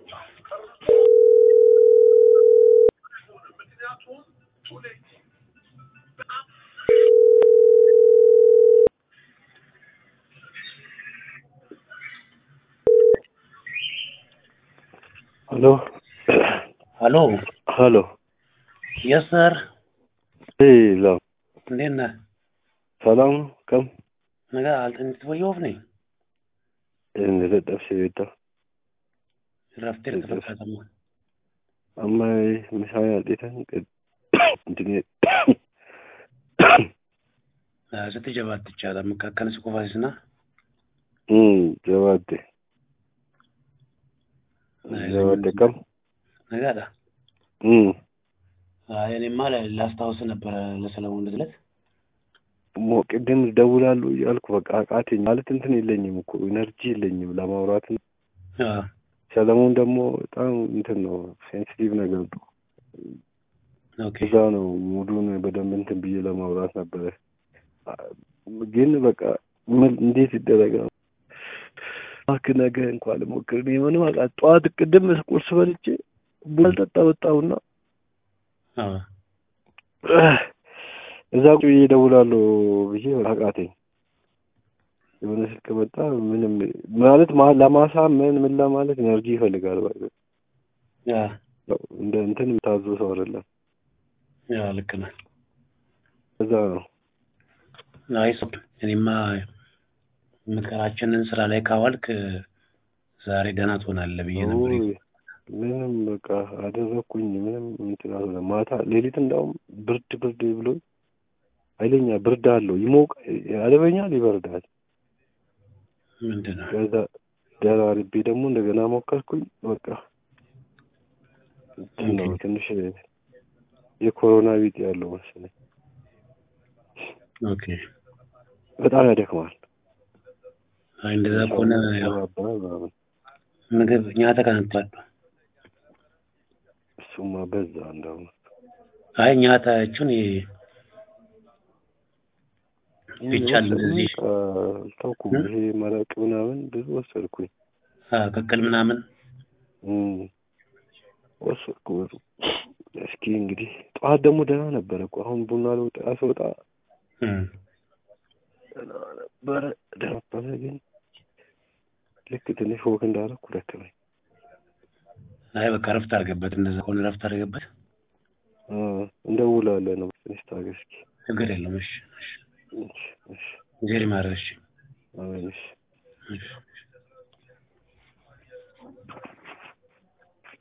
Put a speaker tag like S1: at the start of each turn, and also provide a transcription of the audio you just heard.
S1: Hello.
S2: Hello.
S1: Hello.
S2: Yes, sir.
S1: Hey, love.
S2: እንዴት ነህ?
S1: ሰላም ነው? ከም
S2: ነገ አልተኝት ወየውፍ ነኝ
S1: እንደጠጠብሽ ቤታ
S2: ረፍቴ ልትፈታተማ
S1: አማይ ምሳይ አጤተን እንትን
S2: ስትጀባት ትቻለ መካከል ስኮፋሲስና
S1: ጀባዴ ጀባዴ ከም
S2: ነጋዳ እኔማ ላስታውስ ነበረ ለሰለሞን ልትለት
S1: ሞ ቅድም ደውላሉ እያልኩ በቃ አቃተኝ ማለት እንትን የለኝም እኮ ኢነርጂ የለኝም ለማውራት ሰለሞን ደግሞ በጣም እንትን ነው ሴንሲቲቭ ነገር ነው እዛ ነው ሙዱን በደንብ እንትን ብዬ ለማውራት ነበረ ግን በቃ ምን እንዴት ይደረጋል እባክህ ነገ እንኳን ልሞክር እኔ ምንም አቃ ጠዋት ቅድም ቁርስ በልቼ ቡና ልጠጣ ወጣሁና እዛ ቁጭ ብዬ እደውላለሁ ብዬ አቃተኝ የሆነ ስልክ መጣ ምንም ማለት ለማሳመን ምን ለማለት ኤነርጂ ይፈልጋል ባይ እንደ እንትን ታዞ ሰው አይደለም
S2: ያ ልክ ነህ
S1: እዛ ነው
S2: አይሶብ እኔማ ምክራችንን ስራ ላይ ካዋልክ ዛሬ ደህና ትሆናለህ ብዬ ነበር
S1: ምንም በቃ አደረግኩኝ ምንም እንትን አልሆነ ማታ ሌሊት እንዳውም ብርድ ብርድ ብሎ ኃይለኛ ብርድ አለው ይሞቅ ያልበኛል ይበርዳል
S2: ምንድን ነው
S1: ከዛ ደራርቤ ደግሞ እንደገና ሞከርኩኝ በቃ ነው ትንሽ የኮሮና ቢጤ ያለው መሰለኝ
S2: ኦኬ
S1: በጣም ያደክማል
S2: አይ እንደዛ ከሆነ ምግብ እኛ ተቀንቷል
S1: እሱማ በዛ እንደውም
S2: አይ እኛ ታችሁን ቢቻል እንደዚህ
S1: አልታውኩም ይሄ መረቅ ምናምን ብዙ ወሰድኩኝ
S2: ቅቅል ምናምን
S1: ወሰድኩ ብዙ እስኪ እንግዲህ ጠዋት ደግሞ ደህና ነበረ እኮ አሁን ቡና ለውጣ ስወጣ ደህና ነበረ ነበረ ግን ልክ ትንሽ ወክ እንዳደረኩ ደከመኝ
S2: አይ በቃ ረፍት አድርገበት እንደዛ ከሆነ ረፍት አድርገበት
S1: እንደውላለን ነው ትንሽ ታገስ እስኪ
S2: ችግር የለም እሺ
S1: እሺ እሺ
S2: ዜሪ ማድረግ እሺ
S1: አሜን እሺ
S2: እሺ